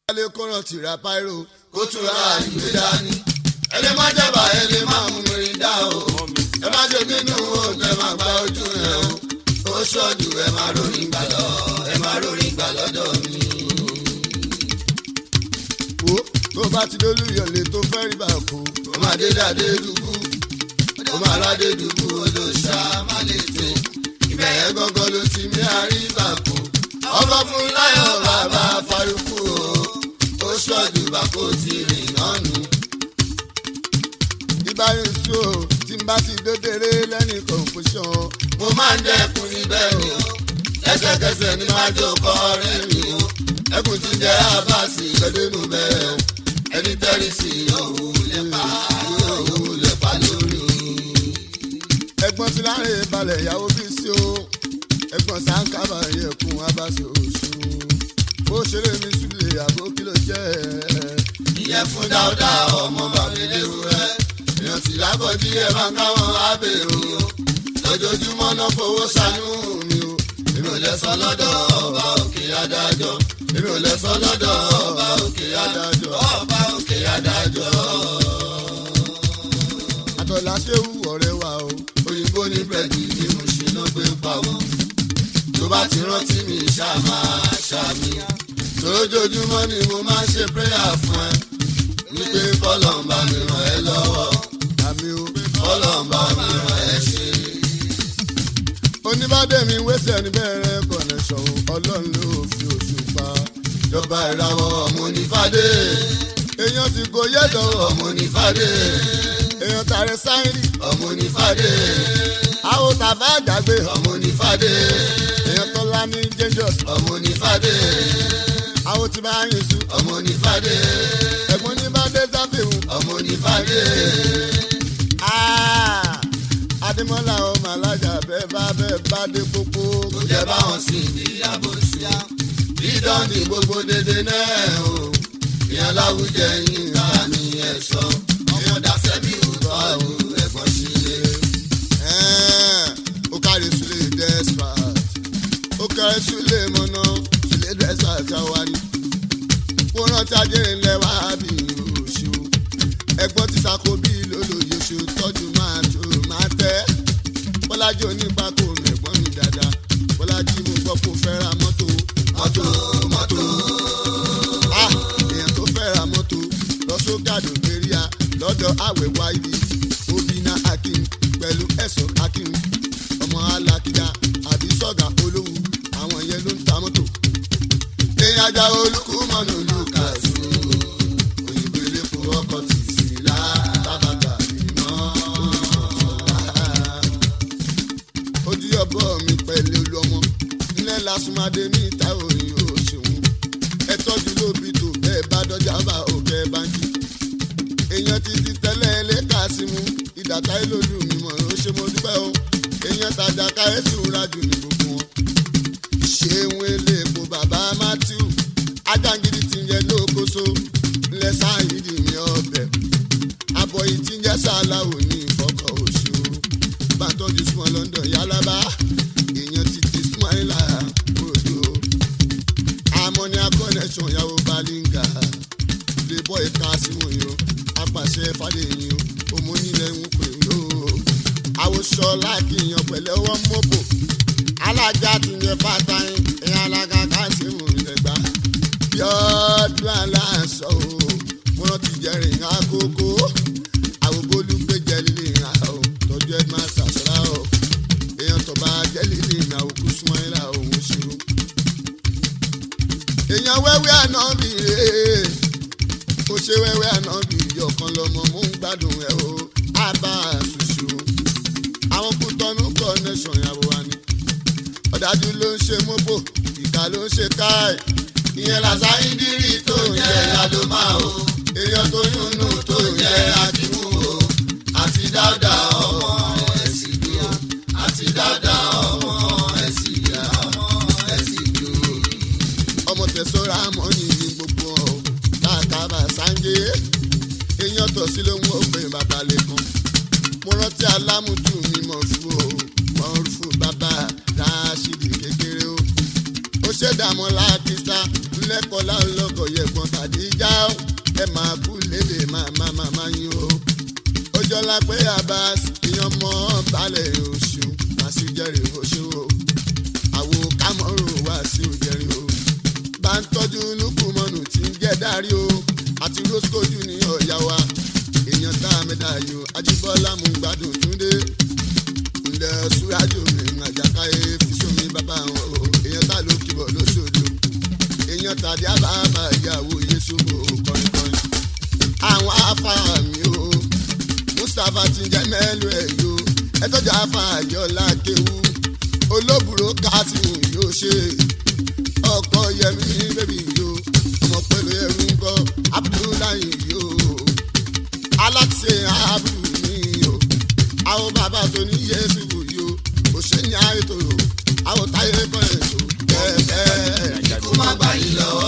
lè kọ́ràn tìrà páírò kó tura ìwé dání. ẹni má jẹba ẹni má mú mi dá o. ẹ má ṣe bínú oúnjẹ má gba ojú rẹ o. ó ṣọ́jú ẹ má ròyìn gbà lọ ẹ má ròyìn gbà lọ́dọ̀ mi. wo tó bá ti dólú yọ̀lẹ̀ tó fẹ́ rí bá kú. ó máa dé dáadé dùkú ó máa ládé dùkú olóṣà má lè tó. ibẹ̀ yẹn gángan ló ti mí àríbà kú. ọkọ̀ fún láyọ̀ bàbá farukú o ó ṣọ́jú bá kó ti rìn náà nù. ìbáyọ̀ sí o tí n bá ti dódèrè lẹ́yìn confusion. mo máa ń dẹ́kun níbẹ̀ ni o lẹ́sẹ̀kẹsẹ̀ ni máa jó kọ́ ọ̀rẹ́ mi o ẹkùn ti jẹ́ abasi gbẹdẹ́nu bẹ́ẹ̀ o ẹni tẹ́rì sí òwú lẹ́pa òwú lẹ́pa lórí. ẹ̀gbọ́n ti láàrin balẹ̀ ìyàwó bí sí o ẹ̀gbọ́n sáńkàbà yẹ̀kùn abasi oṣù bó ṣeré mi sílẹ̀ àbó kí ló jẹ́ ìyẹn fún dáúdà ọmọ bàbéléwúrẹ́ èèyàn sì lábọ̀dí ẹ̀ máa ń káwọn ábẹ̀rù o lójoojúmọ́ náà fowó ṣàánú mi o èmi ò lè sọ lọ́dọ̀ ọba òkè adájọ́ èmi ò lè sọ lọ́dọ̀ ọba òkè adájọ́ ọba òkè adájọ́. àtọ̀là ṣéwù ọ̀rẹ́ wa o òyìnbó ní búrẹ́dì ni mo ṣe ló gbé pawó tó bá ti rántí mi ṣàmà ṣàmì lójoojúmọ́ ni mo máa ń ṣe prayer fún ẹ wípé kọ́lọ́mbà mi ràn ẹ́ lọ́wọ́ àmì o kọ́lọ́mbà mi ràn ẹ́ ṣe oníbàdé mi wẹ́sẹ̀ ní bẹ̀rẹ̀ connection ọlọ́run ló fi oṣù pa jọba ìràwọ̀ ọmọ onífàdé èèyàn ti kò yẹ́dọ̀ ọmọ onífàdé èèyàn tààrẹ sáyẹ́rì ọmọ onífàdé àwọn tàbá àjàgbé ọmọ onífàdé èèyàn tọ́lá ní dangerous ọmọ onífàdé àwọn tí bá yín sùn ọmọ onífàdé ẹ̀gbọ́n oníbàdé sáfìhùn ọmọ onífàdé adémọ́lá ọmọ alájà bẹ́ẹ̀ bá bẹ́ẹ̀ bá dé pópó. kò jẹ́ báwọn sì ní àbòsíá dídán ní gbogbo dédé náà o ìyẹn láwùjẹ yín ká ní ẹ̀ṣọ́ ìyẹn dáṣẹ́ bí òótọ́ àwọn ẹ̀gbọ́n sílé. ó kárí sílé desperate ó kárí sílé mọ́nà sílé desperate àwárí kó rántí ajé ńlẹ̀ wá bí oṣù ẹ̀gbọ́n ti sako bí lólóye oṣù tọ́jú máa tó máa tẹ́ bọ́lájí onípa kò mẹ̀gbọ́n mi dáadáa bọ́lájí mo gbọ́ kó fẹ́ ra mọ́tò mọ́tò mọ́tò ah èèyàn tó fẹ́ ra mọ́tò lọ sógàdò gbéríà lọ́dọ̀ àwẹ̀ wáyé obìnrin akin pẹ̀lú ẹ̀sọ́ akin ọmọ alákìdá àbí sọ́gà olówó àwọn yẹn ló ń ta mọ́tò èèyàn ajá olùkú mọ́nà olùkàṣù òyìnbó elépo ọkọ̀ tì sí la tábàtà iná ojú ọbọ mi pẹ̀lú olọmọ nílẹ̀ lásùmáde ní ìta òyìn òṣèwọ̀n ẹ tọ́jú lóbi tó bẹ́ẹ̀ bá dọ́jà bá òkè báńkì èèyàn ti ti tẹ́lẹ̀ ẹlẹ́ka sí mu ìdàkà ìlòlù mi mọ̀ ó ṣe mo dúpẹ́ o èèyàn tàjà ká ẹ̀sùn rájù ní gbogbo wọn. ṣéun eléèpo bàbá matthew ajángidi ti yẹ lókoso ńlẹ̀ sáyidì mi ọbẹ̀ àbọ̀ yìí ti ń jẹ́ sàláwò ní ìfọkọ̀ oṣù bàtọ́jú small london yálàbá èèyàn ti ti smaila odò ammonia connection yàwó balinga playboy kásímù yìí o apàṣẹ fàdéyìn o ọmọ onílẹ̀ ń pè ó àwòṣọ lákìyàn pẹ̀lẹ́ ọwọ́ mọ́bò alájà ti yẹ fàtàyìn ẹ̀yìn alága kásímù lẹ́gbà bí ọdún aláǹsọ o mo rántí jẹrìn àkókò àwọn olùgbèjẹ lílé ìhà o tọjú ẹ máa ṣàṣọra o èèyàn tó bá jẹ lílé ìhà òkú súnmọ́ ìlà òun ṣòro. èèyàn wẹ́wẹ́ àná mi rèé ó ṣe wẹ́wẹ́ àná bí ọ̀kan lọ́mọ mò ń gbádùn ẹ̀ o àbá ṣùṣù àwọn kú tọ́nú connection ìyàwó wa ni ọ̀dájú ló ń ṣe mọ́bò ìka ló ń ṣe káì ìyẹn làṣà ìdírí tó ń jẹ ìyàdọ́mà o èèyàn tó yúnnú tó ń jẹ akíwú o àti dáadáa ọmọ ẹ̀sìn bí o àti dáadáa ọmọ ẹ̀sìn bí ọmọ ẹ̀sìn bí o. ọmọ tẹ̀sọ́ra mọ́ ní ní gbogbo ọ̀ káàkiri sáńgé èèyàn tọ̀ sí ló ń wọ́n pé bàbá lẹ́kàn mo rántí alámùtù mi mọ̀ fún o mọ̀ fún bàbá ráṣídì kékeré o ó ṣèdààmú láàkísà ńlẹ́kọ̀ọ́ láńlọ́kọ̀ yẹ̀gbọ́n tàdé. kọ́lá pé abas èèyàn mọ́ balẹ̀ oṣù àṣìjẹrè oṣù o àwo kámọ́rò wá sí òjẹrè o bá ń tọ́jú lukumọ́nù tí ń jẹ́ dárí o àti roscoe junior ọ̀yá wa èèyàn tá a mẹ́ta yìí o ajíbọ́lá mú gbádùn túndé ǹlẹ̀ súrájò mi àjàkáyé fíṣomi bàbá wọn o èèyàn tá ló kíbọ̀ lóṣooṣù èèyàn tàbí àbábà ìyàwó yéṣu o kọrinkọrin àwọn afárá mi o mustapha ti jẹ́ mẹ́lú ẹ̀ yó ẹtọ́jà afáàyọ́lá kéwú olóbùrò kásìmù yóò ṣe ọkọ yẹmi bébí yó ọmọ pẹ̀lú ẹrú ńkọ abdullahi yó aláṣẹ abudu mi yó àwọn bàbá tó ní yéṣu yó òṣèlú àìtòrò àwọn táyé kọ́ ẹ̀ tó bẹ́ẹ̀ bẹ́ẹ̀ kó má gbà yín lọ́wọ́